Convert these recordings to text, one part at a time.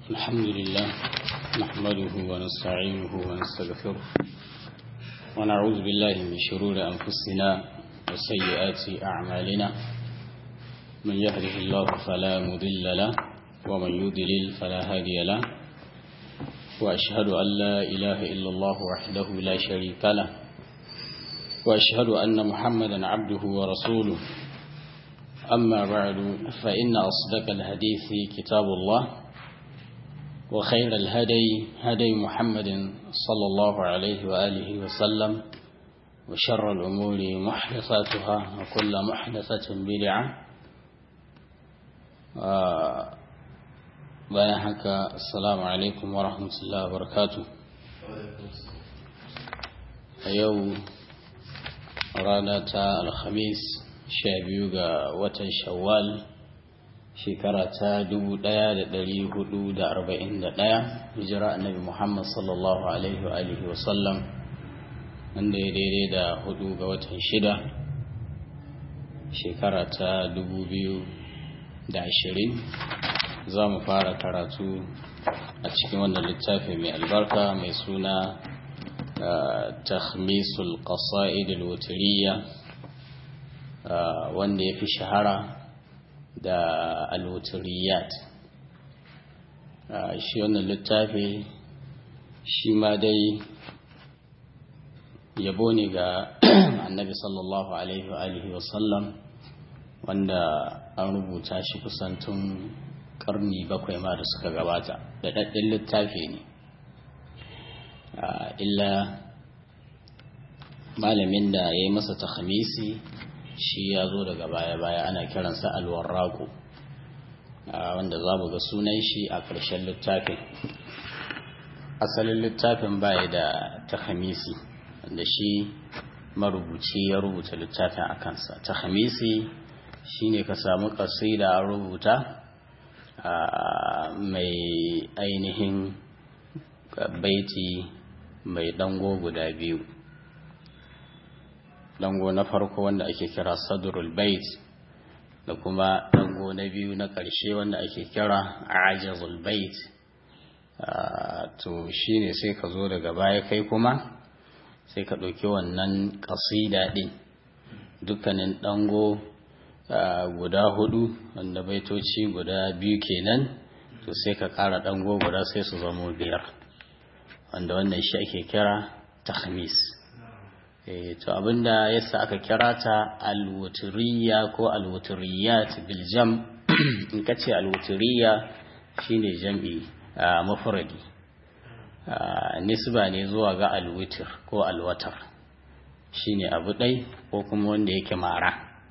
الحمد لله نحمده ونستعينه ونستغفره ونعوذ بالله من شرور أنفسنا وسيئات أعمالنا من يهده الله فلا مضل له ومن يضلل فلا هادي له وأشهد أن لا إله إلا الله وحده لا شريك له وأشهد أن محمدا عبده ورسوله أما بعد فإن أصدق الحديث كتاب الله وخير الهدي هدي محمد صلى الله عليه وآله وسلم وشر الأمور محدثاتها وكل محدثة بدعة bayan haka assalamu alaikum wa rahmatullahi wa barakatu a yau rana ta alhamis sha biyu ga watan shawwal shekara ta dubu ɗaya da ɗari hudu da arba'in da ɗaya hijira annabi muhammad sallallahu alaihi wa alihi wa sallam wanda ya daidai da hudu ga watan shida shekara ta dubu biyu da ashirin za mu fara karatu a cikin wannan littafi mai albarka mai suna takhmisul qasa'id al-wutriyya wanda ya fi shahara da al-wutriyat shi wannan littafi shi ma dai yabo ne ga annabi sallallahu alaihi wa alihi wa sallam wanda an rubuta shi kusan tun karni bakwai ma da suka gabata da daɗin littafi ne illa malamin da ya yi masa takhamisi shi ya zo daga baya-baya ana kiransa alwarraku wanda za mu ga sunan shi a ƙarshen littafin asalin littafin baya da takhamisi wanda shi marubuci ya rubuta littafin a kansa takhamisi shine ka samu ƙasida a rubuta mai ainihin baiti mai dango guda biyu dango na farko wanda ake kira sadrul bait da kuma dango na biyu na ƙarshe wanda ake kira ajazul bait to shine sai ka zo daga baya kai kuma sai ka ɗauki wannan ƙasida ɗin dukkanin dango guda hudu wanda baitoci guda biyu kenan to sai ka ƙara dango guda sai su zamo biyar wanda wannan shi ake kira tahmis to abinda yasa aka kira ta alwuturiya ko alwuturiyat bil jam in ka ce alwuturiya shine jam'i mafradi nisba ne zuwa ga alwitir ko alwatar shine abu ɗai ko kuma wanda yake mara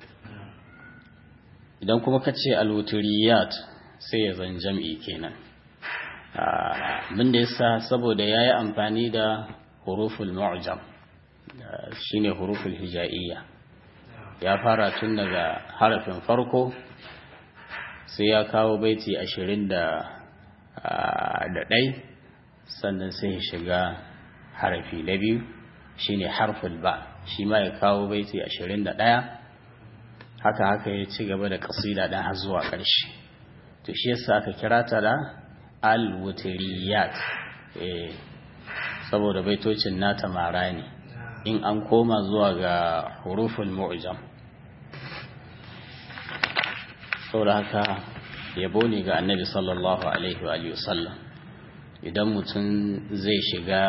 idan kuma ka ce alwuturiyat sai ya zan jam'i kenan abin da yasa saboda ya yi amfani da huruful mu'jam shine huruful hija'iyya ya fara tun daga harafin farko sai ya kawo baiti ashirin da ɗai sannan sai ya shiga harafi na biyu shine harful ba shi ma ya kawo baiti ashirin da ɗaya haka haka ya ci gaba da kasida ɗan har zuwa ƙarshe to shi yasa aka kira ta da al-wutriyat eh saboda baitocin nata mara ne in an koma zuwa ga huruful mu'jam saboda haka yabo ne ga annabi sallallahu alaihi wa sallam idan mutum zai shiga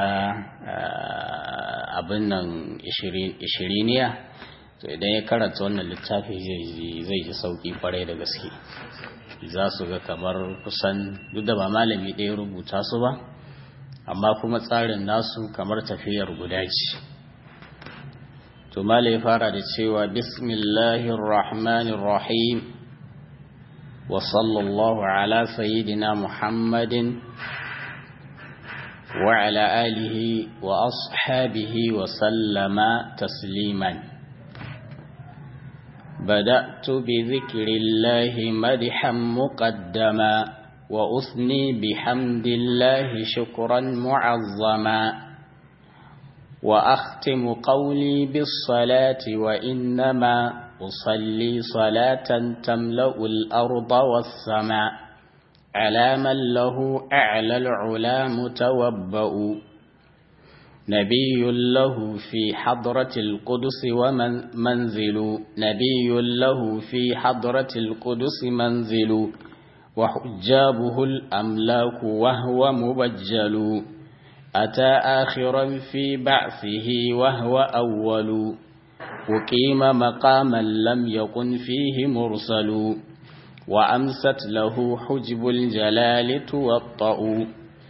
abin nan ishiriniya to idan ya karanta wannan littafi zai ji sauki kwarai da gaske za su ga kamar kusan duk da ba malami ɗaya rubuta su ba amma kuma tsarin nasu kamar tafiyar guda ce to mala ya fara da cewa bismillahir rahmanir rahim wa sallallahu ala sayyidina muhammadin wa ala alihi wa ashabihi wa sallama tasliman بدأت بذكر الله مدحا مقدما وأثني بحمد الله شكرا معظما وأختم قولي بالصلاة وإنما أصلي صلاة تملأ الأرض والسماء على من له أعلى العلا متوبأ نبي له في حضرة القدس ومنزل نبي له في حضرة القدس منزل وحجابه الأملاك وهو مبجل أتى آخرا في بعثه وهو أول وقيم مقاما لم يكن فيه مرسل وأمست له حجب الجلال توطأ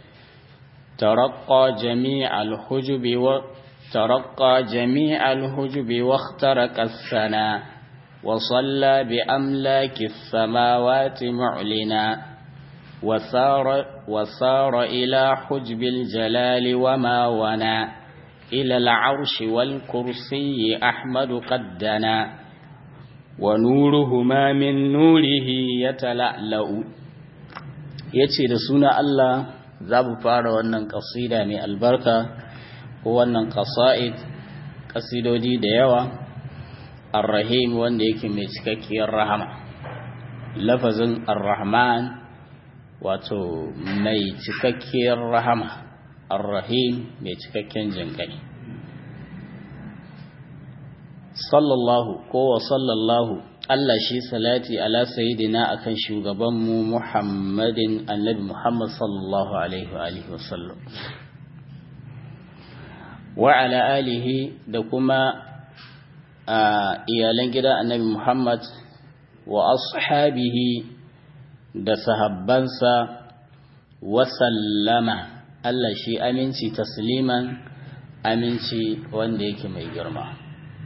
ترقى جميع الحجب و ترقى جميع الحجب واخترق الثنا وصلى بأملاك السماوات معلنا وسار, وسار إلى حجب الجلال وما ونا إلى العرش والكرسي أحمد قدنا ونورهما من نوره يتلألأ yace da suna Allah za mu fara wannan kasida mai albarka ko wannan kasa'id kasidodi da yawa ar-rahim wanda yake mai cikakkiyar rahama lafazin ar-rahman wato mai cikakkiyar rahama ar-rahim mai cikakken jinkai sallallahu ko wa sallallahu Allah shi salati ala sayidina akan shugabanmu Muhammadin annabi Muhammad sallallahu alaihi wa alihi wa sallam wa ala alihi da kuma iyalan gida annabi Muhammad wa ashabihi da sahabbansa wa sallama Allah shi aminci tasliman aminci wanda yake mai girma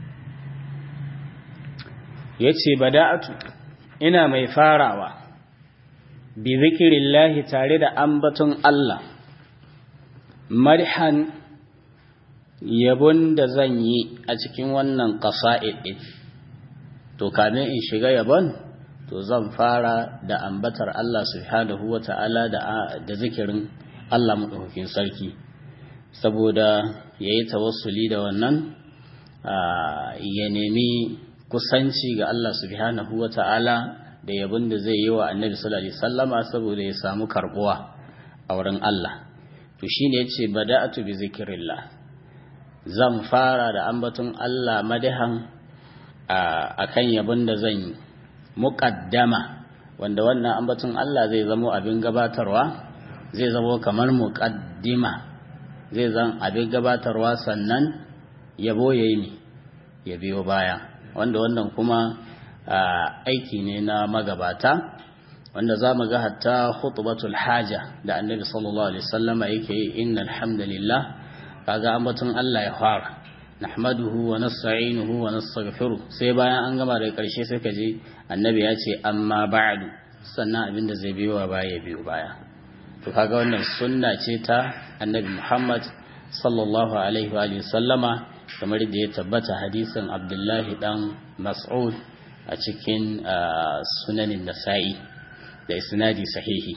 ya ce bada'atu ina mai farawa bi zikirillahi tare da ambaton Allah marhan yabon da zan yi a cikin wannan ƙasa'id ɗin to kamin in shiga yabon to zan fara da ambatar Allah subhanahu wa ta'ala da zikirin Allah maɗaukakin sarki saboda ya yi tawassuli da wannan ya nemi kusanci ga Allah subhanahu wa ta'ala da yabin da zai yi wa annabi sallallahu alaihi sallama saboda ya samu karbuwa a wurin Allah to shine yace bada'atu bi zikrillah zan fara da ambaton Allah madahan akan yabin da zan yi muqaddama wanda wannan ambaton Allah zai zamo abin gabatarwa zai zamo kamar muqaddima zai zan abin gabatarwa sannan yabo yayi ne ya biyo baya wanda wannan kuma aiki ne na magabata wanda za mu ga hatta khutbatul haja da annabi sallallahu alaihi wasallama yake yi innal hamdalillah kaga ambaton Allah ya fara nahmaduhu wa nasta'inuhu wa nastaghfiruh sai bayan an gama daga karshe sai ka ji annabi ya ce amma ba'du sannan abinda zai biyo wa baya biyo baya to kaga wannan sunna ce ta annabi Muhammad sallallahu alaihi wa sallama kamar da ya tabbata hadisin abdullahi dan mas'ud a cikin sunanin nasa'i da isnadi sahihi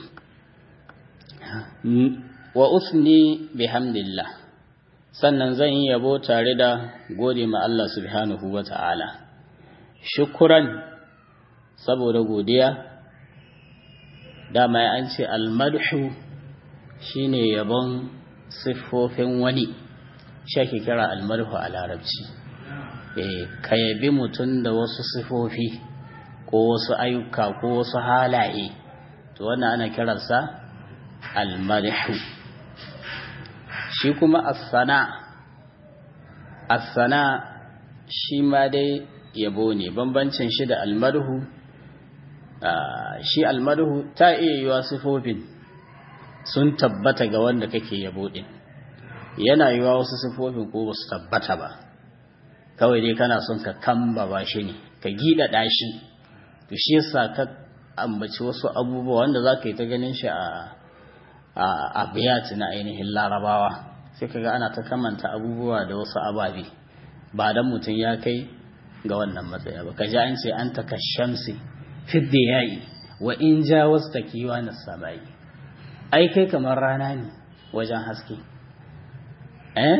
wa usni bihamdillah sannan zan yi yabo tare da gode ma Allah subhanahu wa ta'ala shukuran saboda godiya dama an ce almadhu shine yabon siffofin wani shi ake kira almarhu a larabci ka yabi mutum da wasu sifofi ko wasu ayyuka ko wasu halaye to wannan ana kiransa almarhu shi kuma assana assana shi ma dai yabo ne bambancin shi da almarhu shi almarhu ta iya yiwa sifofin sun tabbata ga wanda kake yabo din yana yiwa wasu sifofin ko basu tabbata ba kawai dai kana son ka kamba ba shi ne ka gida dashi to shi yasa ka ambaci wasu abubuwa wanda za ka yi ta ganin shi a a biyati na ainihin larabawa sai kaga ana ta kamanta abubuwa da wasu ababe ba dan mutum ya kai ga wannan matsaya ba kaji an ce an taka shamsi fidda yayi wa in ja wasu takiwa na samayi ai kai kamar rana ne wajen haske eh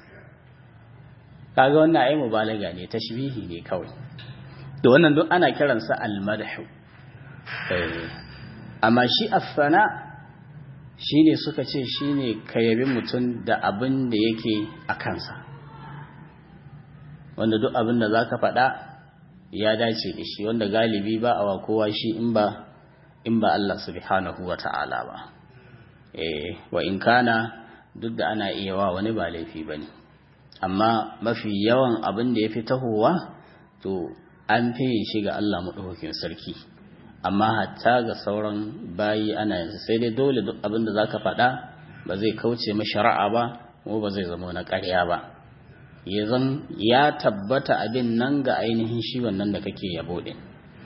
kaga wannan ai mubalaga ne tashbihi ne kawai to wannan duk ana kiransa almadhu eh amma shi afana shine suka ce shine ka yabi mutum da abin da yake a kansa wanda duk abin da za ka faɗa ya dace da shi wanda galibi ba a kowa shi in ba in ba Allah subhanahu wa ta'ala ba eh wa in kana duk da ana iya wa wani ba laifi bane amma mafi yawan abin da yafi tahowa to an fi shi ga Allah madaukakin sarki amma hatta ga sauran bayi ana yanzu sai dai dole duk abin da zaka faɗa ba zai kauce ma shari'a ba ko ba zai zama na ƙarya ba ya zan ya tabbata abin nan ga ainihin shi wannan da kake yabo din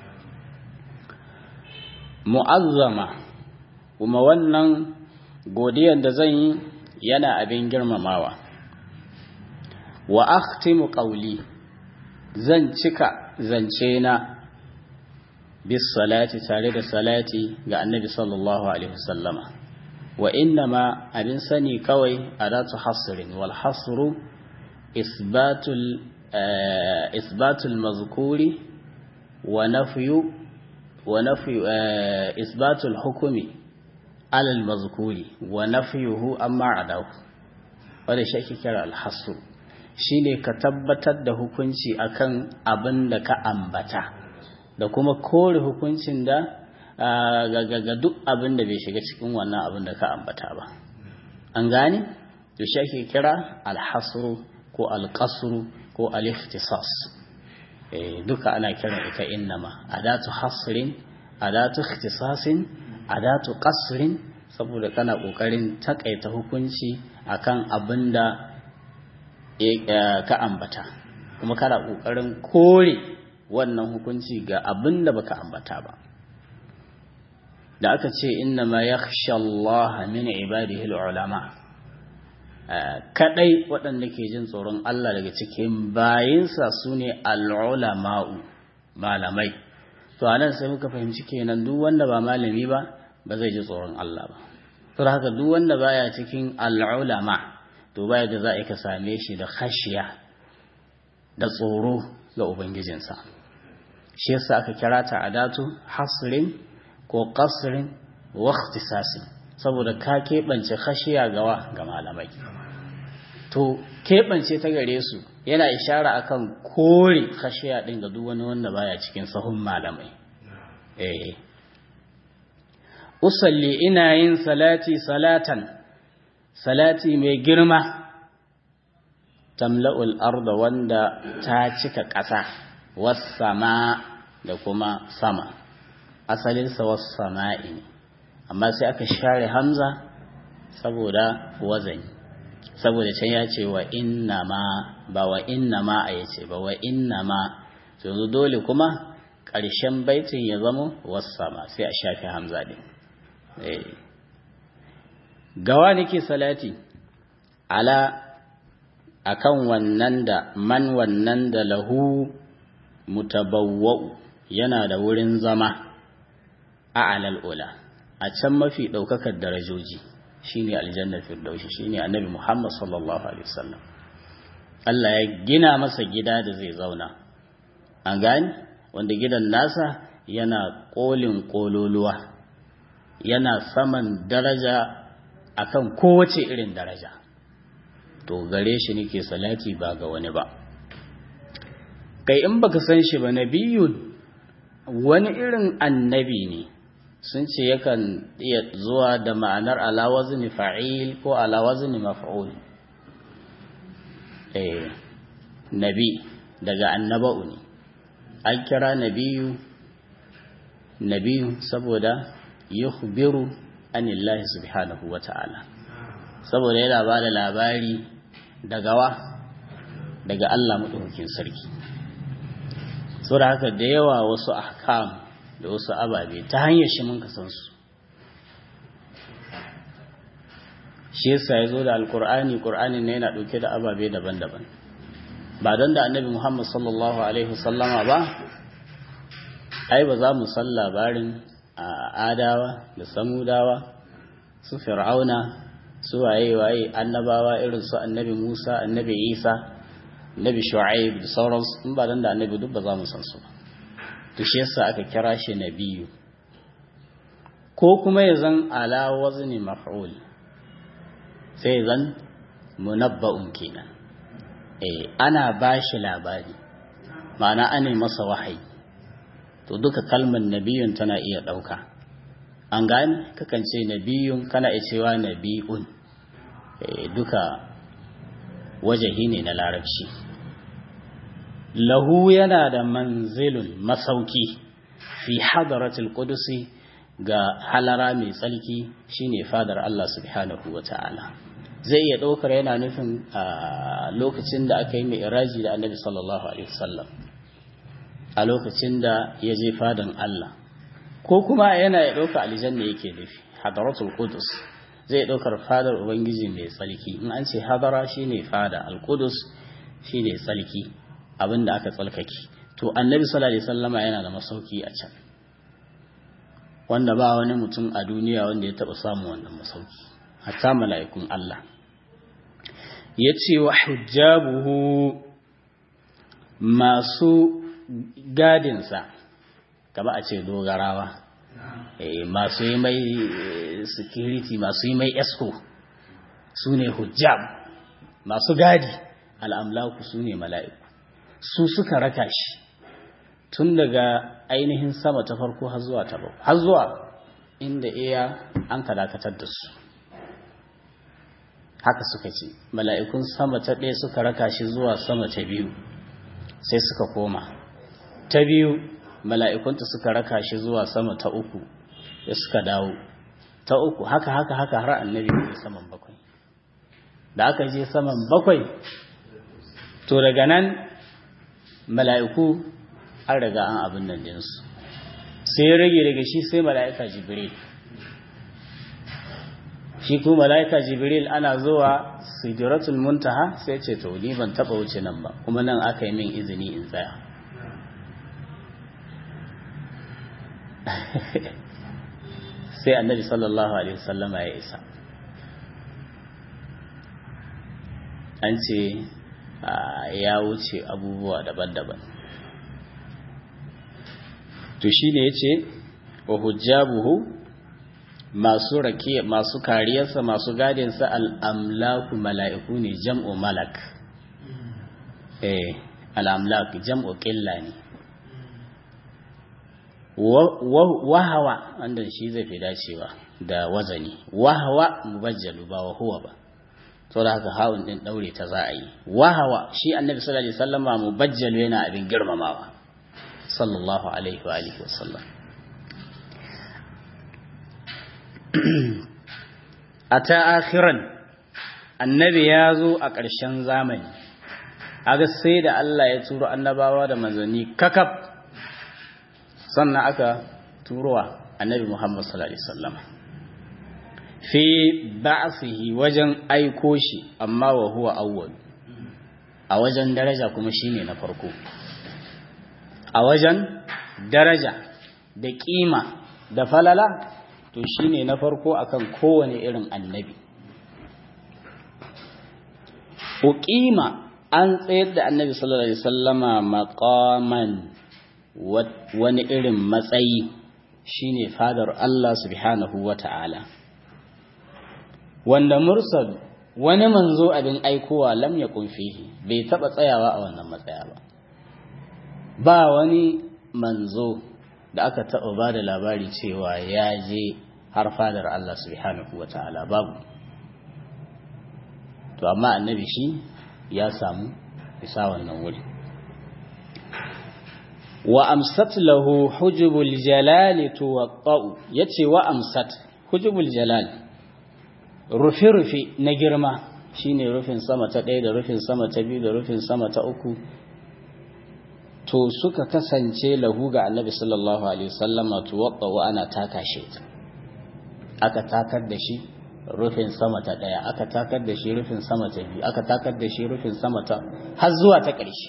mu'azzama kuma wannan godiyar da zan yi yana abin girmamawa wa akhtimu qawli zan cika zance na bis salati tare da salati ga annabi sallallahu alaihi wasallama wa innama abin sani kawai adatu hasrin wal hasru isbatul isbatul mazkuri wa nafyu wa nafyu isbatul hukumi alal mazkuri wa nafyuhu amma adahu wanda shi ake kira alhasu shine ka tabbatar da hukunci akan abin da ka ambata da kuma kore hukuncin da ga duk abin da bai shiga cikin wannan abin da ka ambata ba an gane to shi ake kira alhasru ko alqasru ko aliftisas eh duka ana kiran ita innama adatu hasrin adatu ikhtisasin adatu qasrin saboda kana kokarin takaita hukunci akan abin da ka ambata kuma kana kokarin kore wannan hukunci ga abin da baka ambata ba da aka ce inna ma yakhsha Allah min ibadihi ulama kadai waɗanda ke jin tsoron Allah daga cikin bayinsa sune al-ulama'u malamai to anan sai muka fahimci kenan duk wanda ba malami ba ba zai ji tsoron Allah ba to haka duk wanda baya cikin al-ulama to baya da za a ka same shi da khashiya da tsoro ga ubangijinsa shi yasa aka kira ta adatu hasrin ko qasrin wa ikhtisasin saboda ka keɓance khashiya gawa ga malamai to keɓance ta gare su yana ishara akan kore khashiya din ga duk wani wanda baya cikin sahun malamai eh usalli ina yin salati salatan salati mai girma tamla'ul arda wanda ta cika ƙasa wassama da kuma sama asalinsa wassama'i ne amma sai aka share hamza saboda wazani saboda can ya ce wa inna ma ba wa inna ma a yace ba wa inna ma yanzu dole kuma ƙarshen baitin ya zama wassama sai a shafe hamza din gawa nake salati ala akan wannan da man wannan da lahu mutabawwa'u yana da wurin zama a alal ula a can mafi ɗaukakar darajoji shine aljannar firdaushi shine annabi Muhammad sallallahu alaihi wasallam Allah ya gina masa gida da zai zauna an gani wanda gidan nasa yana kolin kololuwa yana saman daraja akan kowace irin daraja to gare shi nake salati ba ga wani ba kai in baka san shi ba nabiyun wani irin annabi ne sun ce yakan iya zuwa da ma'anar alawazni fa'il ko alawazni maf'ul eh nabi daga annaba'u ne an kira nabiyu nabiyu saboda yukhbiru anillahi subhanahu wata'ala saboda yana ba da labari daga wa daga Allah madaukakin sarki saboda haka da yawa wasu ahkam da wasu ababe ta hanyar shi mun san su shi yasa ya zo da alkur'ani kur'ani ne yana ɗauke da ababe daban-daban ba don da annabi muhammad sallallahu alaihi wasallama ba ai ba za mu san labarin adawa da samudawa su fir'auna su waye-waye annabawa irin su annabi musa annabi isa annabi shu'aib da sauransu in ba don da annabi duk ba za mu san su ba to shi yasa aka kira shi nabiyu ko kuma ya zan ala wazni maf'ul sai zan munabba'un kenan eh ana bashi labari ma'ana ana masa wahayi to duka kalmar nabiyun tana iya ɗauka an gane kakan ce nabiyun kana iya cewa nabi'un duka wajahi ne na larabci lahu yana da manzilun masauki fi hadaratul qudusi ga halara mai tsalki shine fadar Allah subhanahu ta'ala. zai iya ɗaukar yana nufin a lokacin da aka yi mai iraji da annabi sallallahu alaihi wasallam a lokacin da ya je fadan Allah ko kuma yana ya ɗauka aljanna yake nufi hadaratul qudus zai ɗaukar fadar ubangiji mai tsalki in an ce hadara shine fada al-qudus shine tsalki abinda aka tsalkake to annabi sallallahu alaihi wasallama yana da masauki a can wanda ba wani mutum a duniya wanda ya taɓa samun wannan masauki hatta mala'ikun Allah ya ce wa hujjabuhu masu gadinsa kama a ce dogarawa masu yi mai security masu yi mai esco su ne hujjab masu gadi al'amlaku su ne mala'iku su suka raka shi tun daga ainihin sama ta farko har zuwa ta har zuwa inda iya an ka dakatar da su haka suka ce mala'ikun sama ta ɗaya suka raka shi zuwa sama ta biyu sai suka koma ta biyu mala'ikunta suka raka shi zuwa sama ta uku da suka dawo ta uku haka haka haka har annabi ne saman bakwai da aka je saman bakwai to daga nan mala'iku an riga an abin nan dinsu sai ya rage daga shi sai mala'ika jibril shi kuma mala'ika jibril ana zuwa sidratul muntaha sai ce to ni ban taba wuce nan ba kuma nan aka yi min izini in tsaya sai annabi sallallahu alaihi wasallama ya isa an ce ya wuce abubuwa daban-daban to shine yace wa hujjabuhu masu rake masu kariyarsa masu gadinsa al'amlaku mala'iku ne jam'u malak eh al'amlaku jam'u ƙilla ne wahawa wanda shi zai fi dacewa da wazani wahawa mubajjalu ba wahuwa ba to da haka hawun din daure ta za a yi wahawa shi annabi sallallahu alaihi wasallama mubajjalu yana abin girmamawa sallallahu alaihi wa alihi wasallam a ta akhiran annabi ya zo a ƙarshen zamani aga sai da Allah ya turo annabawa da manzanni kakaf sannan aka turowa annabi Muhammad sallallahu alaihi wasallam fi ba'sihi wajen aiko shi amma wa huwa awwal a wajen daraja kuma shine na farko a wajen daraja da kima da falala to shine na farko akan kowane irin annabi uqima an tsayar da annabi sallallahu alaihi wasallama maqaman wani irin matsayi shine fadar Allah subhanahu wata'ala wanda mursal wani manzo abin aikowa lam yakun fihi bai taba tsayawa a wannan matsaya ba ba wani manzo da aka taɓa ba da labari cewa ya je har fadar Allah subhanahu wa ta'ala babu to amma annabi shi ya samu isa wannan wuri wa amsat lahu hujubul jalal tuwaqqa'u yace wa amsat hujubul jalal rufi rufi na girma shine rufin sama ta ɗaya da rufin sama ta biyu da rufin sama ta uku to suka kasance lahu ga annabi sallallahu alaihi wasallama tuwatta wa ana taka shi aka takar da shi rufin sama ta daya aka takar da shi rufin sama ta biyu aka takar da shi rufin sama ta har zuwa ta ƙarshe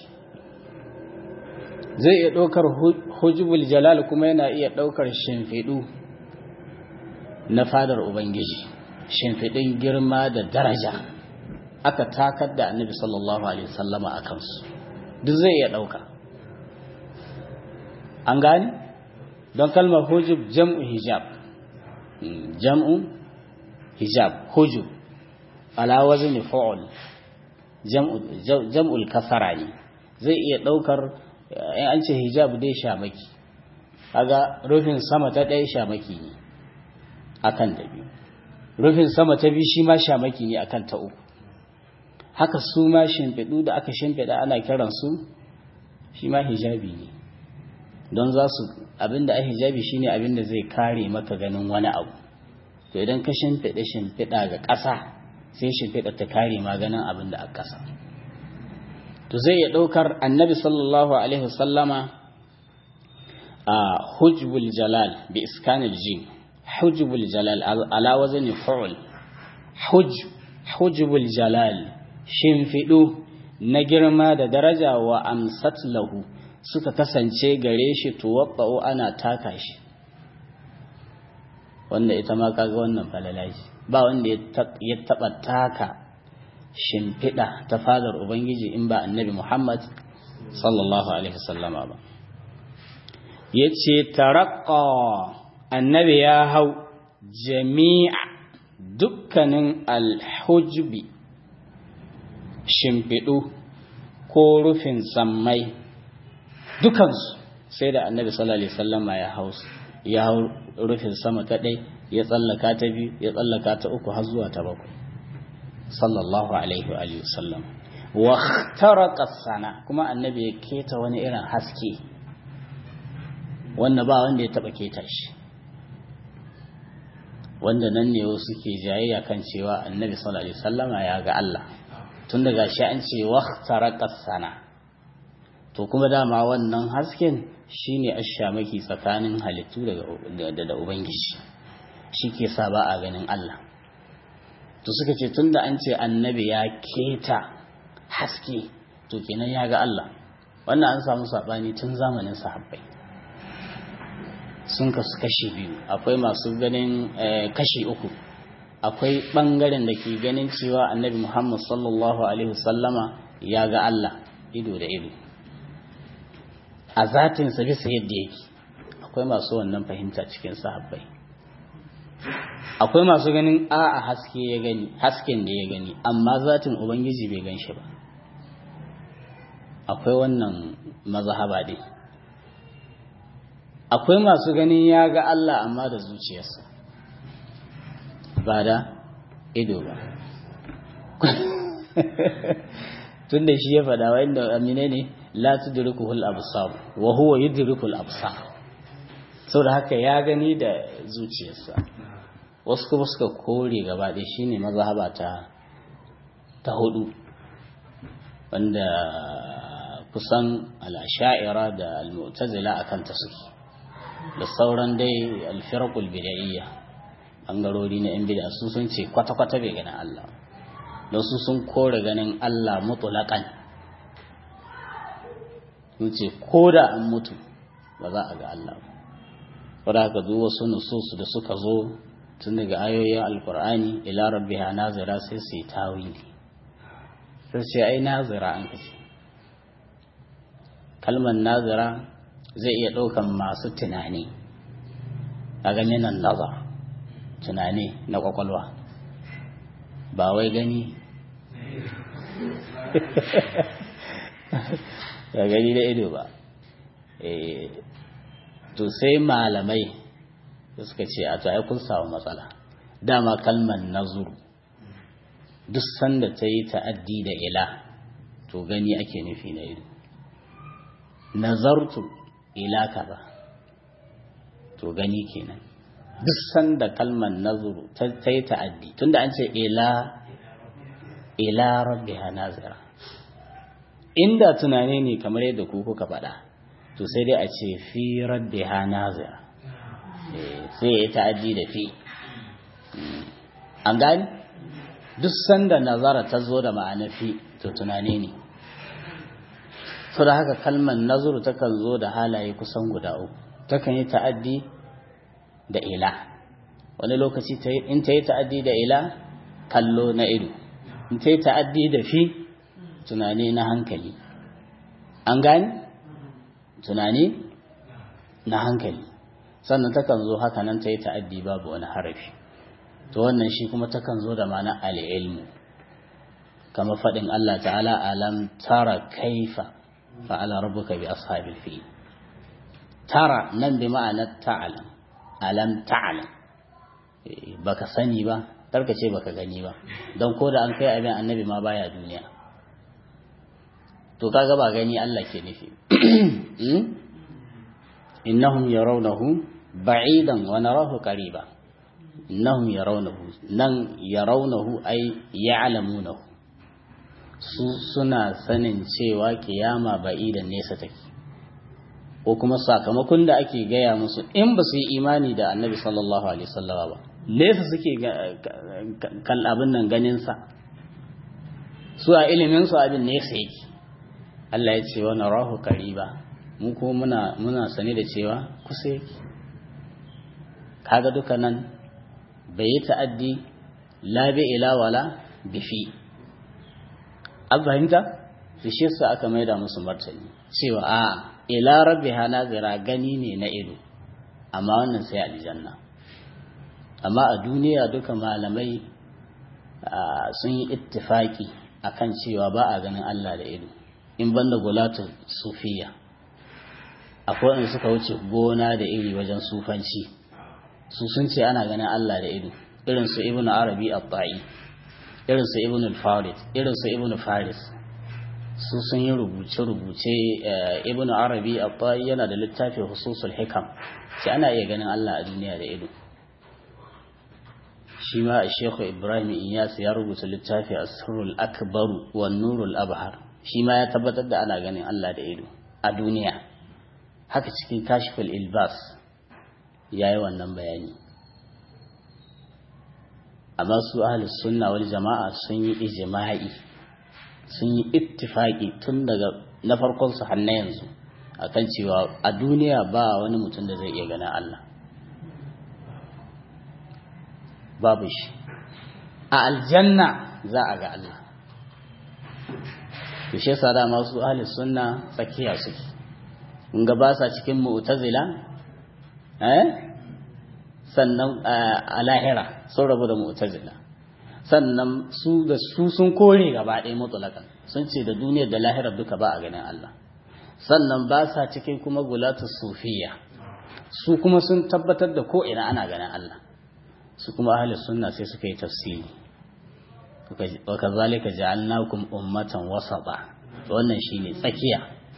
zai iya ɗaukar hujubul jalal kuma yana iya ɗaukar shimfiɗu na fadar ubangiji shimfiɗin girma da daraja aka takar da annabi sallallahu alaihi wasallama a kansu duk zai iya ɗauka an gani don kalmar hujub jam'u hijab jam'u hijab hujub ala wazni fa'ul jam'ul kasara ne zai iya daukar in an ce hijab dai shamaki kaga rufin sama ta ɗaya shamaki ne akan ta biyu rufin sama ta biyu shi ma shamaki ne akan ta uku haka su ma shimfiɗu da aka shimfiɗa ana kiran su shi ma hijabi ne don za su abinda a hijabi shine abinda zai kare maka ganin wani abu to idan ka shimfiɗa shimfiɗa ga ƙasa sai shimfiɗa ta kare ma ganin abin da a ƙasa to zai iya ɗaukar annabi sallallahu alaihi wasallama a hujbul jalal bi iskanil jin hujbul jalal ala wazni fa'ul huj hujbul jalal shimfiɗu na girma da daraja wa amsat lahu suka kasance gare shi tuwaɓɓa'u ana taka shi wanda ita ma kaga wannan falalaji ba wanda ya taɓa taka shimfiɗa ta fadar ubangiji in ba annabi muhammad sallallahu alaihi wasallama ba ya ce taraƙa annabi ya hau jami'a dukkanin alhujbi shimfiɗu ko rufin sammai dukansu sai da annabi sallallahu alaihi wasallama ya hau ya hau rufin sama ta ɗai ya tsallaka ta biyu ya tsallaka ta uku har zuwa ta bakwai sallallahu alaihi wa sallam wa taraka sana kuma annabi ya keta wani irin haske wanda ba wanda ya taba keta shi wanda nan ne wasu ke jayayya kan cewa annabi sallallahu alaihi wasallama ya ga Allah tun daga shi an ce wa taraka sana to kuma dama wannan hasken shine ashamaki tsakanin halittu daga da ubangiji shi ke sa ba a ganin Allah to suka ce tunda an ce annabi ya keta haske to kenan ya ga Allah wannan an samu sabani tun zamanin sahabbai sun kasu kashi biyu akwai masu ganin kashi uku akwai bangaren da ke ganin cewa annabi Muhammad sallallahu alaihi wasallama ya ga Allah ido da ido a zatinsa bisa yadda yake akwai masu wannan fahimta cikin sahabbai akwai masu ganin a a haske ya gani hasken da ya gani amma zatin ubangiji bai gan shi ba akwai wannan mazhaba dai akwai masu ganin ya ga Allah amma da zuciyarsa ba da ido ba tun da shi ya faɗa wa inda amine ne la tudrikuhul absar wa huwa yudrikul absar saboda haka ya gani da zuciyarsa wasu kuma suka kore gaba ɗaya shine mazhaba ta ta hudu wanda kusan al-asha'ira da al-mu'tazila akan ta suke da sauran dai al-firqul bid'iyya bangarori na yan bid'a su sun ce kwata kwata bai ganin Allah don su sun kore ganin Allah mutlaqan sun ce ko da an mutu ba za a ga Allah ba wadda haka duk wasu nususu da suka zo tun daga ayoyin alkur'ani ila rabbiha nazira sai su yi tawili sai ce ai nazira an kace kalmar nazira zai iya ɗaukan masu tunani a game nan nazar tunani na kwakwalwa ba wai gani ga gani da ido ba to sai malamai da suka ce a to ai kun samu matsala dama kalmar nazuru duk sanda ta yi ta'addi da ila to gani ake nufi na ido nazartu ila kaza to gani kenan duk sanda kalmar nazuru ta yi ta'addi tunda an ce ila ila rabbiha nazira inda tunane ne kamar yadda ku kuka faɗa to sai dai a ce fi rabbiha nazira sai ya ta'addi da fi an gani duk sanda nazara ta zo da ma'ana fi to tunane ne so da haka kalmar nazuru takan zo da halaye kusan guda uku takan yi ta'addi da ila wani lokaci in ta yi ta'addi da ila kallo na ido in ta yi ta'addi da fi tunani na hankali an gani tunani na hankali sannan takan zo haka nan ta yi ta'addi babu wani harafi to wannan shi kuma takan zo da ma'ana al'ilmu kama faɗin Allah ta'ala alam tara kaifa fa'ala rabbuka bi ashabil fil tara nan bi ma'anar ta'alam alam ta'alam baka sani ba karka ce baka gani ba don ko da an kai abin annabi ma baya duniya to kaga ba gani Allah ke nufi innahum yarawnahu ba'idan wa narahu qariba innahum yarawnahu nan yarawnahu ay ya'lamunahu su suna sanin cewa kiyama ba'idan nesa take ko kuma sakamakon da ake gaya musu in ba su yi imani da annabi sallallahu alaihi wasallama ba nesa suke kan abin nan ganin sa su a ilimin su abin nesa yake Allah ya ce wa narahu qariba mu ko muna muna sane da cewa kusa yake kaga duka nan bai yi ta'addi la bi ila wala bi fi an fahimta su shi su aka maida musu martani cewa a ila rabbiha nazira gani ne na ido amma wannan sai aljanna amma a duniya duka malamai sun yi ittifaki akan cewa ba a ganin Allah da ido in banda gulatu sufiya akwai wanda suka wuce gona da iri wajen sufanci su sun ce ana ganin Allah da ido irin su ibnu arabi at-ta'i irin su ibnu al-farid irin su ibnu faris su sun yi rubuce-rubuce ibnu arabi at-ta'i yana da littafi hususul hikam sai ana iya ganin Allah a duniya da ido shi ma Sheikh Ibrahim Iyas ya rubuta littafi Asrul Akbar wa Nurul Abhar shi ma ya tabbatar da ana ganin Allah da ido a duniya haka cikin Kashful Ilbas yayi wannan bayani amma su ahli sunna wal jama'a sun yi ijma'i sun yi ittifaqi tun daga na farkon su har na yanzu akan cewa a duniya ba wani mutum da zai iya ganin Allah babu shi a aljanna za a ga Allah to shi yasa da masu ahli sunna tsakiya suke in ga ba sa cikin mu'tazila eh sannan a lahira sun rabu da mu'tazila sannan su da su sun kore gaba ɗaya mutlaqan sun ce da duniyar da lahirar duka ba a ganin Allah sannan ba sa cikin kuma gulatu sufiya su kuma sun tabbatar da ko ina ana ganin Allah su kuma ahli sunna sai suka yi tafsiri wa kazalika ja'alnakum ummatan wasata wannan shine tsakiya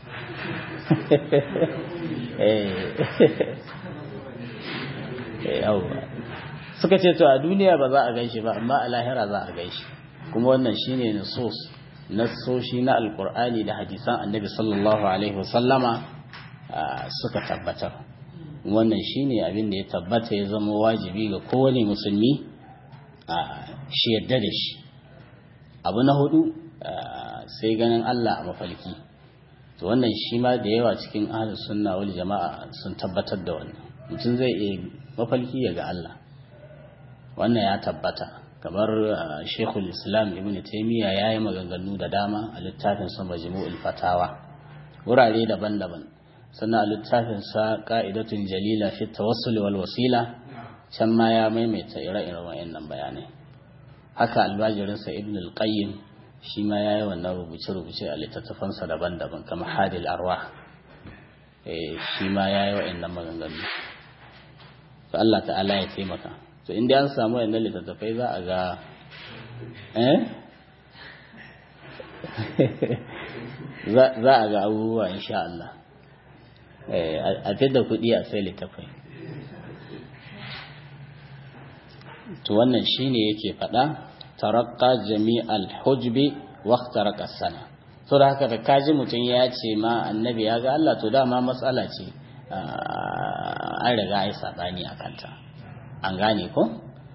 eh suka ce to a duniya ba za a ganshi ba amma a lahira za a ganshi kuma wannan shine nusus nassoshi na alqur'ani da hadisan annabi sallallahu alaihi wasallama suka tabbatar wannan shine abin da ya tabbata ya zama wajibi ga kowane musulmi a shi yadda da shi abu na hudu sai ganin Allah a mafalki to wannan shi ma da yawa cikin ahlus sunna wal jama'a sun tabbatar da wannan mutum zai iya mafalki ya ga Allah wannan ya tabbata kamar Sheikhul Islam Ibn Taymiyyah yayi maganganu da dama a littafin sa Majmu'ul Fatawa wurare daban-daban sannan a littafinsa ƙa'idatun jalila fi tawassul wal wasila can ma ya maimaita ire-iren wayannan bayanai haka albajirinsa ibn al-qayyim shi ma ya yi wannan rubuce-rubuce a littattafansa daban-daban kamar hadil arwa shi ma ya yi wayannan maganganu to Allah ta'ala ya taimaka to inda an samu wayannan littattafai za a ga eh za a ga abubuwa insha Allah a fidda kuɗi a sai littafai to wannan shine yake faɗa tarakka jami'al hujbi waqtaraka sana so da haka da kaji mutum ya ce ma annabi ya ga Allah to dama matsala ce an riga ai sabani a kanta an gane ko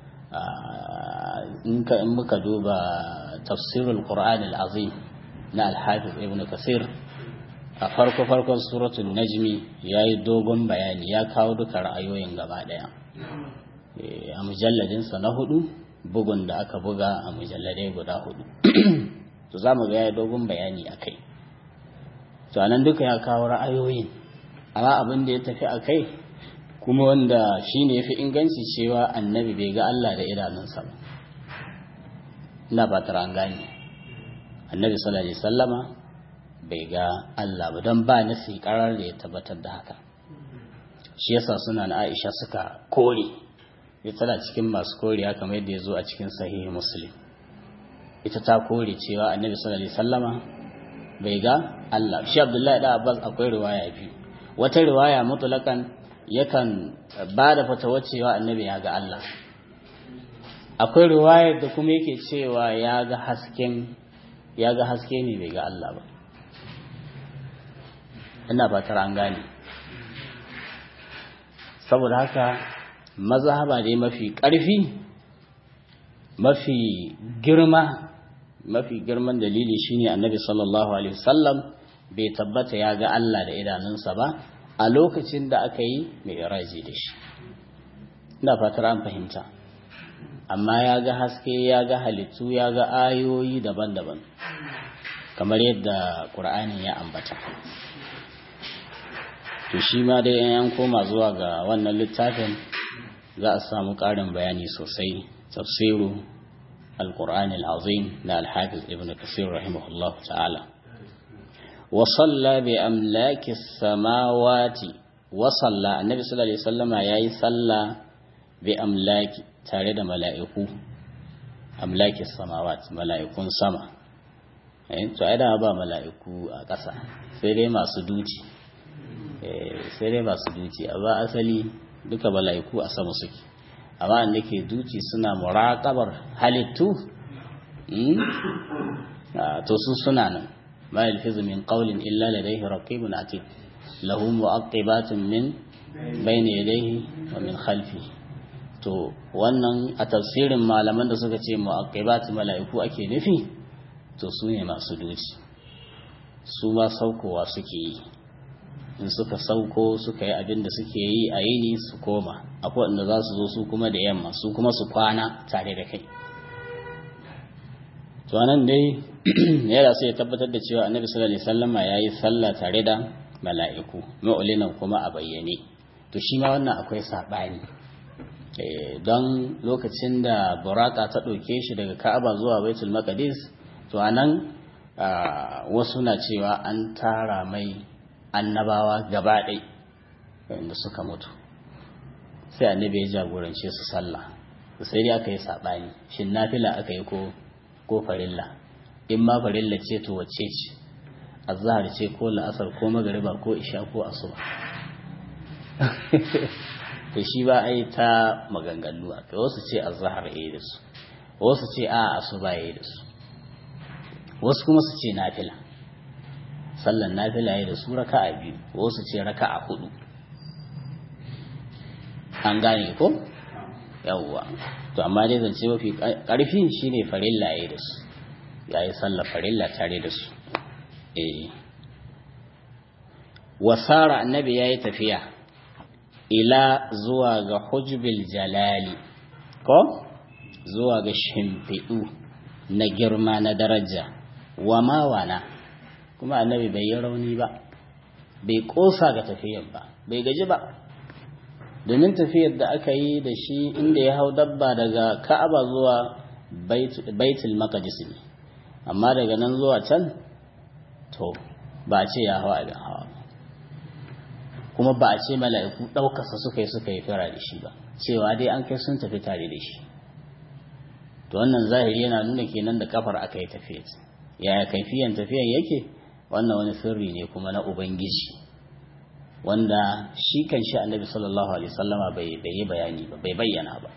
in ka in muka duba tafsirul qur'an al-azim na al-hafiz ibn kasir a farko farkon suratul najmi yayi dogon bayani ya kawo duka ra'ayoyin gaba daya a mujalladinsa na hudu bugun da aka buga a mujalladai guda hudu to za mu ga ya dogon bayani a kai to anan duka ya kawo ra'ayoyin amma abin da ya tafi a kai kuma wanda shine yafi inganci cewa annabi bai ga Allah da idanunsa ba ina ba tara an gane annabi sallallahu alaihi wasallama bai ga Allah ba don ba nasi karar da ya tabbatar da haka shi yasa suna na Aisha suka kore ya tana cikin masu koriya kamar yadda ya zo a cikin sahihi muslim ita ta kore cewa annabi sallallahu alaihi wasallama bai ga Allah shi Abdullahi da Abbas akwai riwaya biyu wata riwaya mutlakan yakan ba da fatawa cewa annabi ya ga Allah akwai riwayar da kuma yake cewa ya ga hasken ya ga haske ne bai ga Allah ba ina fatar an gane saboda haka mazhaba dai mafi ƙarfi mafi girma mafi girman dalili shine annabi sallallahu alaihi wasallam bai tabbata ya ga Allah da idanunsa ba a lokacin da aka yi mai iraji da shi ina fatar an fahimta amma ya ga haske ya ga halittu ya ga ayoyi daban-daban kamar yadda ƙur'ani ya ambata to shi ma dai yan koma zuwa ga wannan littafin za a samu ƙarin bayani sosai tafsiru القرآن العظيم لا الحافظ ابن كثير رحمه الله تعالى وصلى بأملاك السماوات وصلى النبي صلى الله عليه وسلم ياي صلى بأملاك تارد ملائكو أملاك السماوات ملائكون سما to ai da ba mala'iku a ƙasa sai dai masu duci sai dai masu duci a ba asali duka mala'iku a sama suke amma da ke duci suna muraƙabar halittu to su suna nan ma yalfizu min qawlin illa ladayhi raqibun atid lahu mu'aqibatun min bayni yadayhi wa min khalfi to wannan a tafsirin malaman da suka ce mu'aqibatu mala'iku ake nufi to su ne masu duci su ma saukowa suke yi in suka sauko suka yi abin da suke yi a yini su koma akwai wanda za su zo su kuma da yamma su kuma su kwana tare da kai to nan dai yana sai ya tabbatar da cewa annabi sallallahu alaihi wasallam ya yi sallah tare da mala'iku mu'linan kuma a bayyane to shi ma wannan akwai sabani don lokacin da buraka ta ɗauke shi daga ka'aba zuwa baitul maqdis to anan wasu na cewa an tara mai annabawa gaba ɗai wanda suka mutu sai annabi ya jagorance su sallah sai dai aka yi saɓani shin nafila aka yi ko farilla in ma farilla ce to wacce ce azhar ce ko la'asar ko magariba ko isha ko asuba to shi ba a yi ta maganganu a kai wasu ce azhar ya yi da su wasu ce a asuba ya yi da su wasu kuma su ce nafila sallan nafila ya da su raka'a biyu wasu ce raka'a hudu an gane ko yawwa to amma dai zance mafi karfi shine farilla ya da su yayi sallar farilla tare da su eh wasara annabi yayi tafiya ila zuwa ga hujbil jalali ko zuwa ga shimfiɗu na girma na daraja wa mawana kuma annabi bai yi rauni ba bai kosa ga tafiyar ba bai gaji ba domin tafiyar da aka yi da shi inda ya hau dabba daga ka'aba zuwa baitul maqdis ne amma daga nan zuwa can to ba a ce ya hawa abin hawa kuma ba a ce mala'iku ɗaukarsa suka yi suka yi fira da shi ba cewa dai an kai sun tafi tare da shi to wannan zahiri yana nuna kenan da kafar aka yi tafiyar yaya kaifiyan tafiyar yake wannan wani sirri ne kuma na ubangiji wanda shi kan shi annabi sallallahu alaihi wasallama bai yi bayani ba bai bayyana ba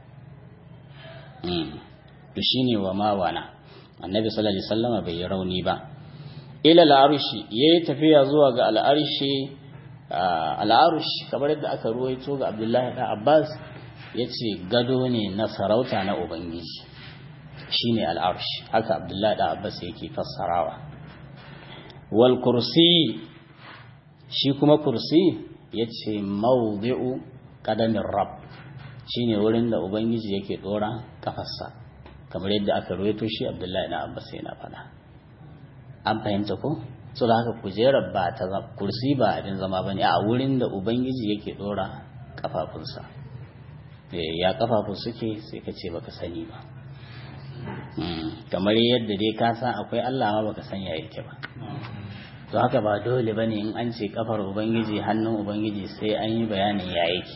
to shine wa mawana annabi sallallahu alaihi wasallama bai yi rauni ba ila al'arshi yayi tafiya zuwa ga al'arshi al'arshi kamar yadda aka ruwaito ga Abdullahi da Abbas yace gado ne na sarauta na ubangiji shine al'arshi haka Abdullahi da Abbas yake fassarawa wal kursi shi kuma kursi yace mawdi'u qadamin rabb shine wurin da ubangiji yake dora kafarsa kamar yadda aka ruwaito shi Abdullahi da Abbas yana faɗa an fahimta ko so da haka kujerar ba ta kursi ba abin zama bane a wurin da ubangiji yake dora kafafunsa ya kafafun suke sai ka ce baka sani ba kamar yadda dai ka san akwai Allah ma baka san ya yake ba to haka ba dole bane in an ce kafar ubangiji hannun ubangiji sai an yi bayanin ya yake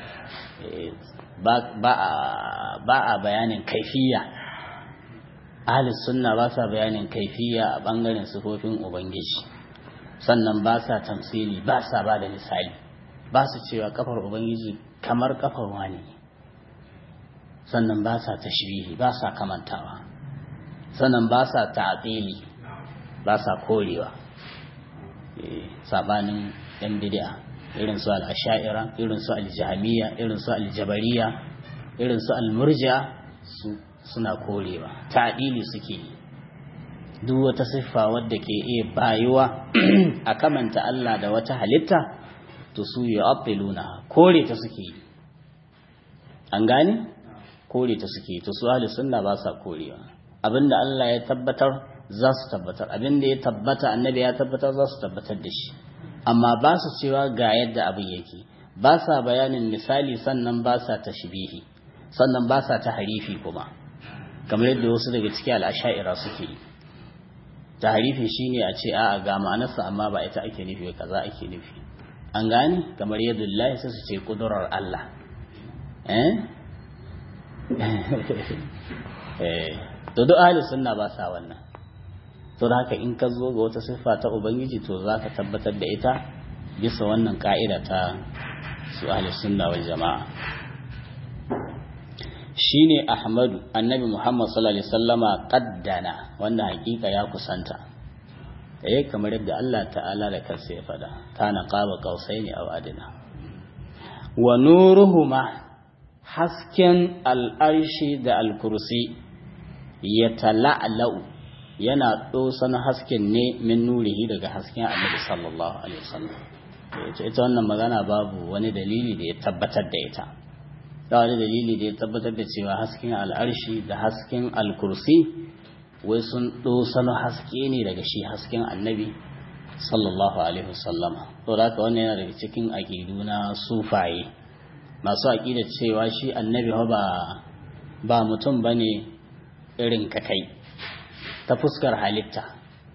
ba a bayanin kaifiya ahlus sunna ba sa bayanin kaifiya a bangaren sifofin ubangiji sannan ba sa tamsili ba sa ba da misali ba su cewa kafar ubangiji kamar kafar wani sannan ba sa tashbihi ba sa kamantawa sannan ba sa ta'atili ba sa korewa sabanin yan bid'a irin su al-asha'ira irin su al-jahmiyya irin su al-jabariya irin su al-murji'a su suna korewa ta'dili suke duk wata siffa wadda ke iya bayuwa a kamanta Allah da wata halitta to su yu'attiluna kore ta suke yi an gane kore ta suke to su ahli sunna ba sa korewa abinda Allah ya tabbatar za su tabbatar abinda ya tabbata annabi ya tabbatar za su tabbatar da shi amma ba su cewa ga yadda abin yake ba sa bayanin misali sannan ba sa tashbihi sannan ba sa tahrifi kuma kamar yadda wasu daga cikin al'asha'ira suke yi tahrifi shine a ce a'a ga ma'anarsa amma ba ita ake nufi kaza ake nufi an gane kamar yadda Allah sai su ce kudurar Allah eh to duk ahli sunna ba sa wannan to da haka in ka zo ga wata siffa ta ubangiji to za ka tabbatar da ita bisa wannan ka'ida ta su ahli sunna wal jama'a shine ahmadu annabi muhammad sallallahu alaihi wasallama qaddana wanda hakika ya kusanta eh kamar yadda Allah ta'ala da kansa ya fada kana qaba qausaini aw adna wa nuruhuma hasken al'arshi da al-kursi ya tala'la'u yana dosan hasken ne min nurihi daga hasken annabi sallallahu alaihi wasallam ita wannan magana babu wani dalili da ya tabbatar da ita da wani dalili da ya tabbatar da cewa hasken al'arshi da hasken al-kursi wai sun dosano haske ne daga shi hasken annabi sallallahu alaihi wasallama to da haka wannan yana daga cikin aƙidu na sufaye masu aƙida cewa shi annabi ba ba mutum bane irin ka kai ta fuskar halitta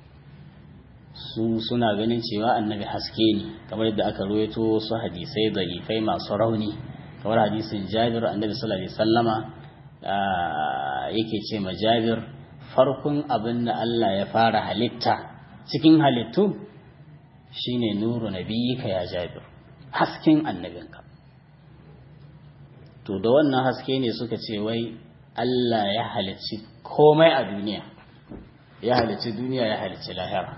su suna ganin cewa annabi haske ne kamar yadda aka ruwaito su hadisai zarifai masu rauni kamar hadisin jabir annabi sallallahu alaihi sallama yake ce ma jabir farkon abin da Allah ya fara halitta cikin halittu shine nuru nabiyika ya jabir hasken annabinka to da wannan haske ne suka ce wai Allah ya halicci komai a duniya ya halicci duniya ya halicci lahira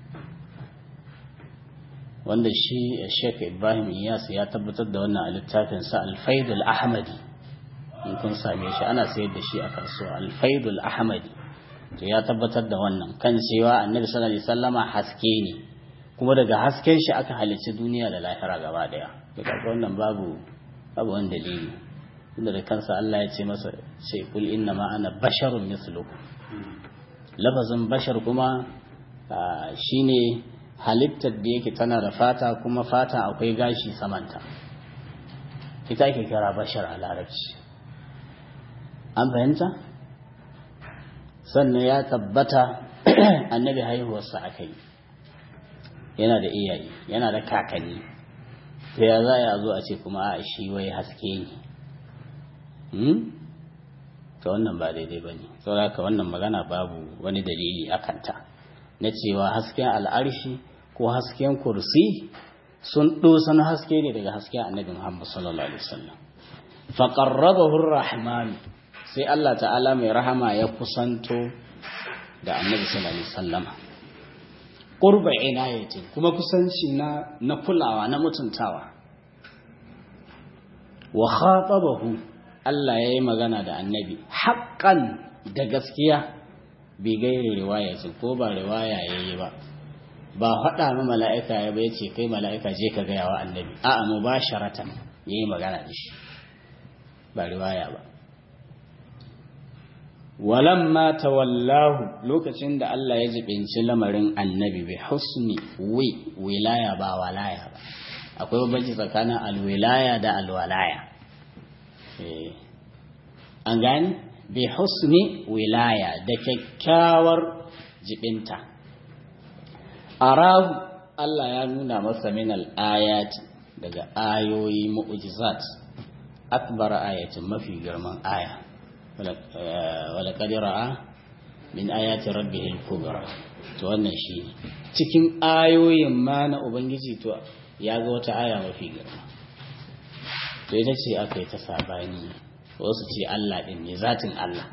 wanda shi Sheikh Ibrahim Iyas ya tabbatar da wannan a littafinsa Al-Faidul Ahmadi in kun same shi ana sayar da shi a kasuwa Al-Faidul Ahmadi to ya tabbatar da wannan kan cewa Annabi sallallahu alaihi wasallama haske ne kuma daga hasken shi aka halicci duniya da lahira gaba daya daga wannan babu babu wani dalili inda da kansa Allah ya ce masa ce kul inna ma ana basharun mislukum lafazin bashar kuma shine halittar da yake tana da fata kuma fata akwai gashi samanta ita ake kira bashar a larabci an fahimta sannan ya tabbata annabi haihuwarsa aka yi yana da iyaye yana da kakanni ta ya za a zo a ce kuma a shi wai haske ne ta wannan ba daidai ba ne saboda wannan magana babu wani dalili a kanta na cewa hasken al'arshi ko hasken kursi sun ɗosan haske ne daga hasken annabi Muhammad sallallahu alaihi wasallam fa qarrabahu rahman sai Allah ta'ala mai rahama ya kusanto da annabi sallallahu alaihi wasallam qurba inayati kuma kusanci na na kulawa na mutuntawa wa khatabahu Allah yayi magana da annabi haqqan da gaskiya bai gairi riwaya ko ba riwaya yayi ba ba faɗa ma mala'ika ya bai ce kai mala'ika je ka gaya wa annabi a'a mu ba sharatan ya yi magana da shi ba riwaya ba walamma tawallahu lokacin da Allah ya jibinci lamarin annabi bai husni wi wilaya ba walaya ba akwai bambanci tsakanin alwilaya da alwalaya an gani bi husni wilaya da kyakkyawar jibinta arahu Allah ya nuna masa min al-ayati daga ayoyi mu'jizat akbar ayatin mafi girman aya wala qadira min ayati rabbih al-kubra to wannan shi cikin ayoyin ma na ubangiji to ya ga wata aya mafi girma to ita ce aka yi ta sabani wasu ce Allah din ne zatin Allah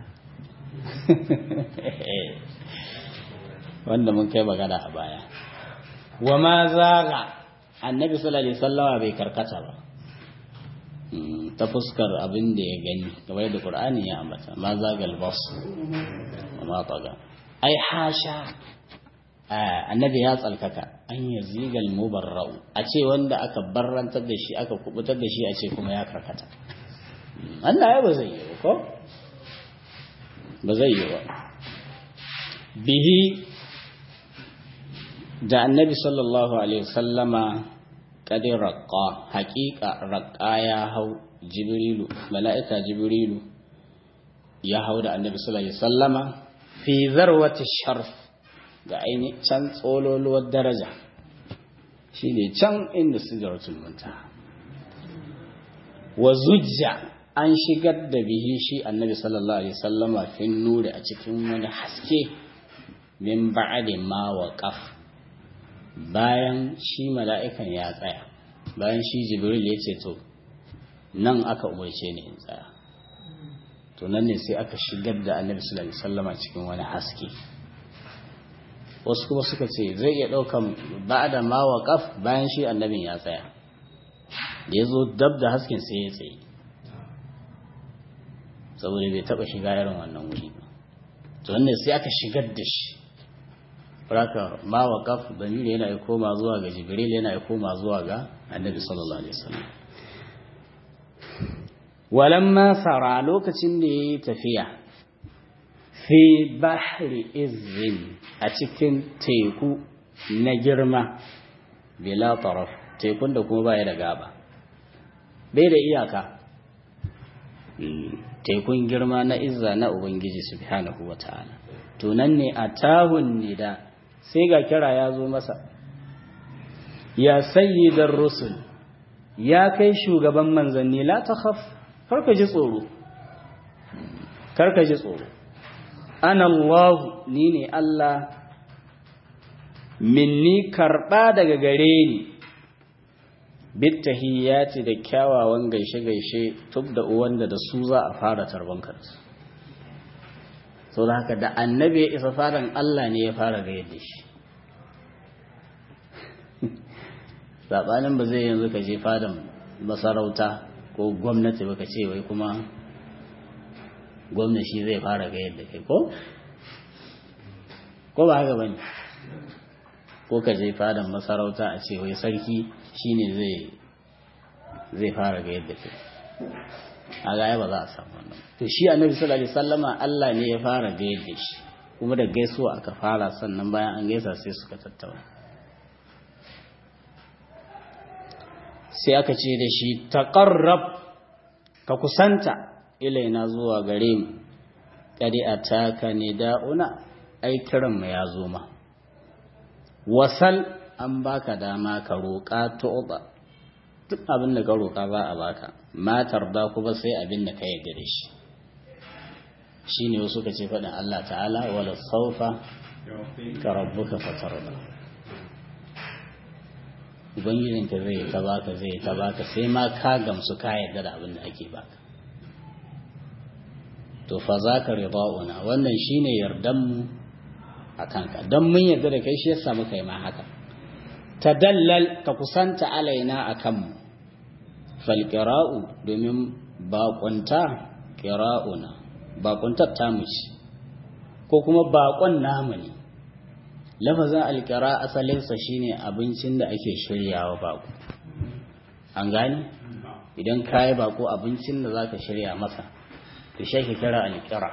wanda mun kai magana a baya wa ma zaga annabi sallallahu alaihi wasallama bai karkata ba ta fuskar abin da ya gani kamar da qur'ani ya ambata ma zagal bas wa ma taga ai hasha annabi ya tsalkaka an yazigal mubarra'u a ce wanda aka barrantar da shi aka kubutar da shi a ce kuma ya karkata Allah ya ba zai yi ko ba zai yi ba bihi da annabi sallallahu alaihi wasallama kadin raƙa haƙiƙa raƙa ya hau jibrilu mala'ika jibrilu ya hau da annabi sallallahu alaihi wasallama fi zarwati sharf ga aini can tsololuwar daraja shi ne can inda sidratul muntaha wa zujja an shigar da bihi shi annabi sallallahu alaihi wasallama fin nuri a cikin wani haske min ba'di ma waqaf bayan shi mala'ikan ya tsaya bayan shi jibril ya ce to nan aka umarce ni in tsaya to nan ne sai aka shigar da annabi sallallahu alaihi wasallama cikin wani haske wasu kuma suka ce zai iya ɗaukan ba'da ma waqaf bayan shi annabin ya tsaya da ya zo dab da hasken sai ya tsaye saboda bai taɓa shiga irin wannan wuri ba to nan ne sai aka shigar da shi Raka ma waqaf damiri yana koma zuwa ga Jibril yana koma zuwa ga Annabi sallallahu alaihi wasallam walamma sara lokacin da yayi tafiya fi bahri izin a cikin teku na girma bila taraf tekun da kuma baya da gaba bai da iyaka tekun girma na izza na ubangiji subhanahu wataala to nan ne atahun nida sai ga kira ya zo masa ya sayyidar rusul ya kai shugaban manzanni la takhaf karka ji tsoro karka ji tsoro ana Allah ni ne Allah minni karba daga gare ni bittahiyati da kyawawan gaishe-gaishe tub da uwanda da su za a fara tarban kansu sau da haka da annabi ya isa fadan Allah ne ya fara ga yadda shi saɓanin ba zai yanzu ka je fadan masarauta ko gwamnati ba ka ce wai kuma gwamna shi zai fara ga yadda kai ko? ko ba haka bane ko ka je fadan masarauta a ce wai sarki shine zai zai fara ga yadda kai a gaya ba za a samu wannan to shi annabi sallallahu alaihi wasallama Allah ne ya fara gayar da shi kuma da gaisuwa aka fara sannan bayan an gaisa sai suka tattauna sai aka ce da shi taqarrab ka kusanta ilaina zuwa gare mu kadi ataka nida'una ai kiran mu ya zo ma wasal an baka dama ka roƙa tu'ba duk abin da ka roƙa za a baka matar da kuma sai abin da ka yarda da shi shi ne wasu ka ce faɗin Allah ta'ala wala saufa ka rabbuka fatarda ubangijinka zai ta baka zai ta baka sai ma ka gamsu ka yarda da abin da ake baka to fa za ka rida'una wannan shine yardanmu a kanka don mun yarda da kai shi yasa muka yi ma haka tadallal ka kusanta alaina a kanmu falƙira'u domin baƙunta ƙira'una baƙuntar tamu ce ko kuma baƙon namu ne lafazin alƙira asalinsa shine abincin da ake shiryawa baƙo an gani idan ka yi baƙo abincin da za ka shirya masa to shi ake kira alƙira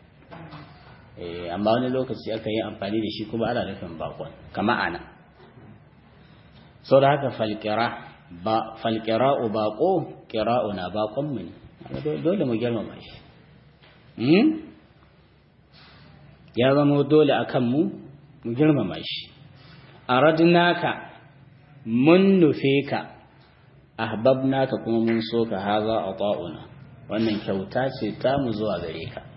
amma wani lokaci aka yi amfani da shi kuma ana nufin baƙon kama ana sau da haka falƙira ba falƙira'u baƙo ƙira'u na baƙonmu ne dole mu girmama shi ya zama dole a kanmu mu girmama shi a radinaka mun nufe ka ahbabnaka kuma mun so ka haza a ta'una wannan kyauta ce ta mu zuwa gare ka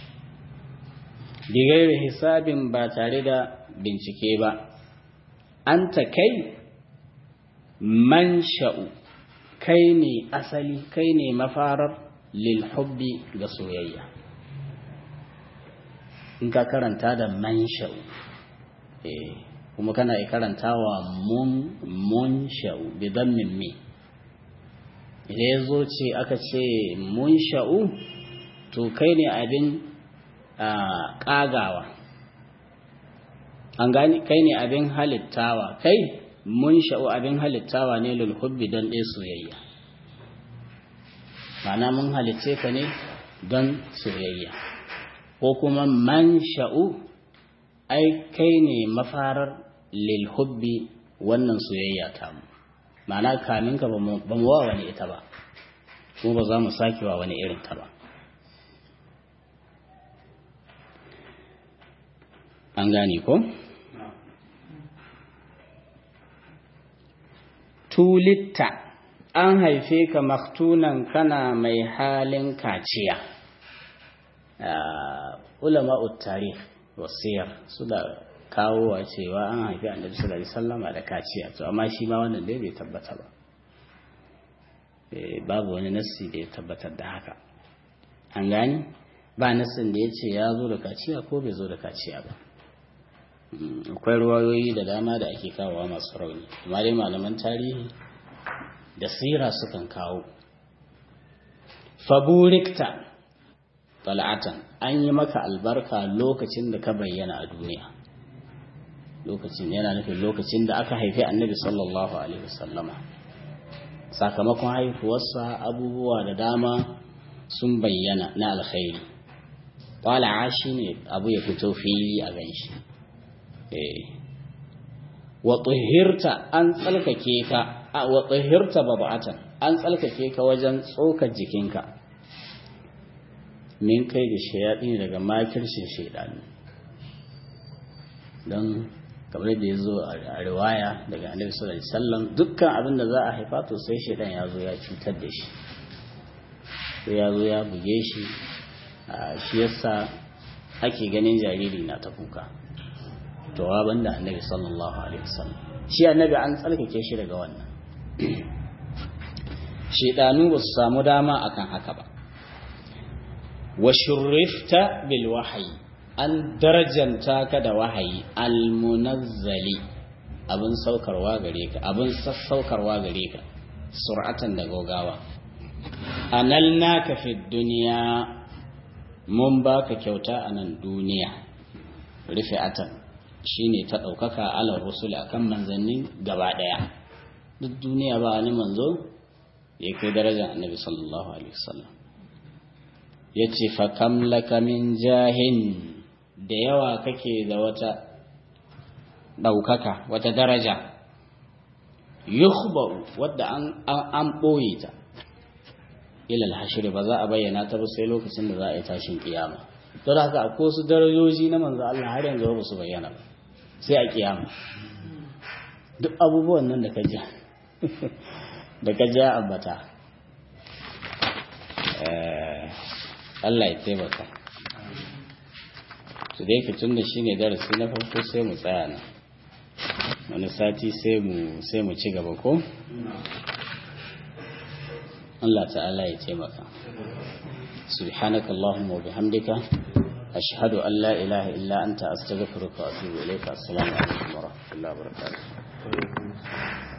bigairi hisabin ba tare da bincike ba an ta kai man sha'u kai ne asali kai ne mafarar lil hubbi ga soyayya in ka karanta da man sha'u kuma kana karantawa mun mun sha'u bidan min me idan ya zo ce aka ce mun sha'u to kai ne abin ƙagawa an gani kai ne abin halittawa kai mun sha'u abin halittawa ne lulhubbi don ɗaya soyayya mana mun halitce ka ne don soyayya ko kuma man sha'u ai kai ne mafarar lilhubbi wannan soyayya ta mu mana kamin ka ba mu wa wani ita ba kuma ba za mu sake wa wani irin ta ba an gane ko? tulitta an haife ka maktunan kana mai halin kaciya ulama tarih wasiyar su da kawowa cewa an haifi annabi sallallahu alaihi wasallama da kaciya to amma shi ma wannan dai bai tabbata ba babu wani nassi da ya tabbatar da haka an gani ba nassin da ya ce ya zo da kaciya ko bai zo da kaciya ba akwai ruwayoyi da dama da ake kawowa masu rauni amma dai malaman tarihi da sira sukan kawo faburikta tal'atan an yi maka albarka lokacin da ka bayyana a duniya lokacin yana nufin lokacin da aka haifi annabi sallallahu alaihi wasallama sakamakon haifuwarsa abubuwa da dama sun bayyana na alkhairi tala'a shi ne abu ya fito fili a ganshi wa tuhirta an tsalkake ka wa tuhirta babatan an tsalkake ka wajen tsokar jikinka min kai da shayaɗi daga makircin shaidanu don kamar da ya zo a riwaya daga annabi sallallahu alaihi wasallam dukkan abin da za a haifa to sai shaidan ya zo ya cutar da shi sai ya zo ya buge shi shi yasa ake ganin jariri na ta kuka jawaban da annabi sallallahu alaihi wasallam shi annabi an tsarkake shi daga wannan shedanu ba su samu dama akan haka ba wa shurrifta bil wahyi an darajanta ka da wahayi al munazzali abin saukarwa gare ka abin sassaukarwa gare ka sur'atan da gogawa analnaka fi duniya mun baka kyauta a nan duniya rufi'atan shine ta ɗaukaka alar rusul akan manzannin gaba ɗaya duk duniya ba wani manzo ya kai darajar annabi sallallahu alaihi wasallam ya ce fa kam laka min jahin da yawa kake da wata ɗaukaka wata daraja yukhba'u wadda an ɓoye ta ilal hashiri ba za a bayyana ta ba sai lokacin da za a yi tashin kiyama don haka akwai wasu darajoji na manzo Allah har yanzu ba su bayyana ba sai a kiyama duk abubuwan nan da ka ji da ka ji ambata Allah ya taimaka su dai tun da shine darasi na farko sai mu tsaya nan wani sati sai mu sai mu ci gaba ko Allah ta'ala ya taimaka subhanaka allahumma wa bihamdika ashhadu an la ilaha illa anta astaghfiruka wa atubu ilayka assalamu alaikum wa rahmatullahi wa barakatuh